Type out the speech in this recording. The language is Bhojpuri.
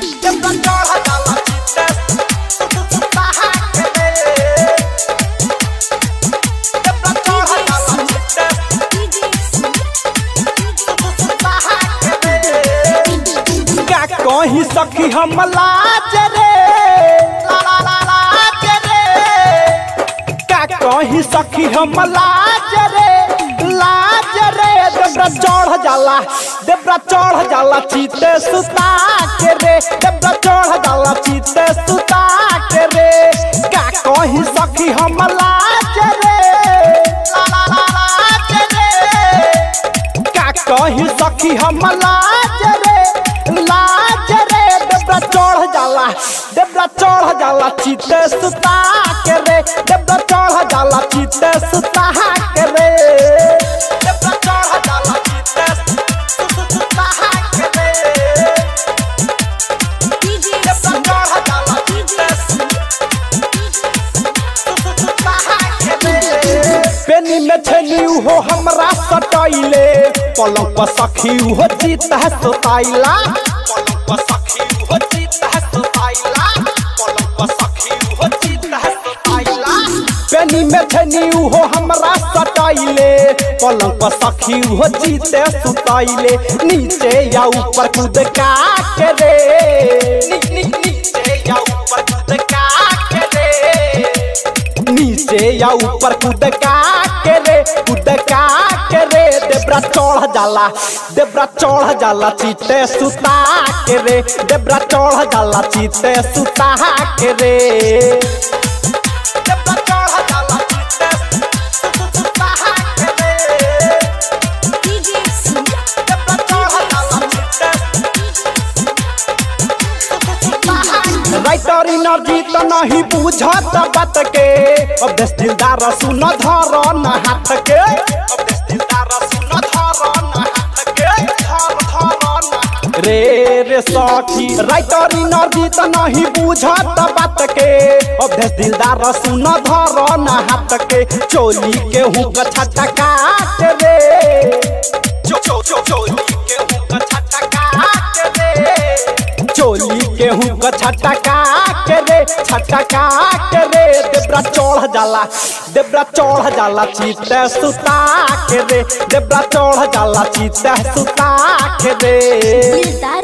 देवरा चढ़ जाला चिते सुता के रे देवरा चढ़ जाला चिते सुता के रे का कहीं सखी हम लाज रे ला ला ला लाज रे का कहीं सखी हम लाज रे लाज रे देवरा चढ़ जाला देवरा चढ़ जाला चीते सुता के रे देवरा चढ़ जाला चीते सुता के रे का कहीं सखी हम लाज रे ला ला ला लाज रे का कहीं सखी हम लाज रे लाज रे देवरा चढ़ जाला देवरा चढ़ जाला चीते सुता के रे देवरा चढ़ जाला चीते सुता के रे देवरा चढ़ जाला चीते सुता के रे देवरा चढ़ जाला चीते सुता के रे पेनी में छेनी हो हमरा सटैले पलंग पर सखी हो जीत है सोताइला पलंग पर सखी हो जीत है सोताइला पलंग पर सखी हो जीत है सोताइला पेनी में छेनी हो हमरा सटैले पलंग पर सखी हो जीत है सुताइले नीचे या ऊपर कूद का के रे नी- नी- नीचे या ऊपर कूद का के रे नीचे या ऊपर कूद का के रे कूद का के रे देवरा चढ़ जाला देवरा चढ़ जाला चीते सुता के रे देवरा चढ़ जाला चीते सुता के रे देवरा चढ़ जाला चीते सुता के रे देवरा चढ़ जाला चीते राइटर एनर्जी तो नहीं बुझत बात के अब देश दिलदार सुन धर न हाथ के अब देश दिलदार सुन धर न हाथ के धर धर न हाथ रे रे सखी राइटर एनर्जी तो नहीं बुझत बात के अब देश दिलदार सुन धर न हाथ के चोली के हुक छटका के रे चो चो चो चोली के हुक छटका के रे चोली गेहूं का छटका के रे छटका के रे देवरा चढ़ जाला देवरा चढ़ जाला चीते सुता के रे देवरा चढ़ जाला चीते सुता के रे दिलदार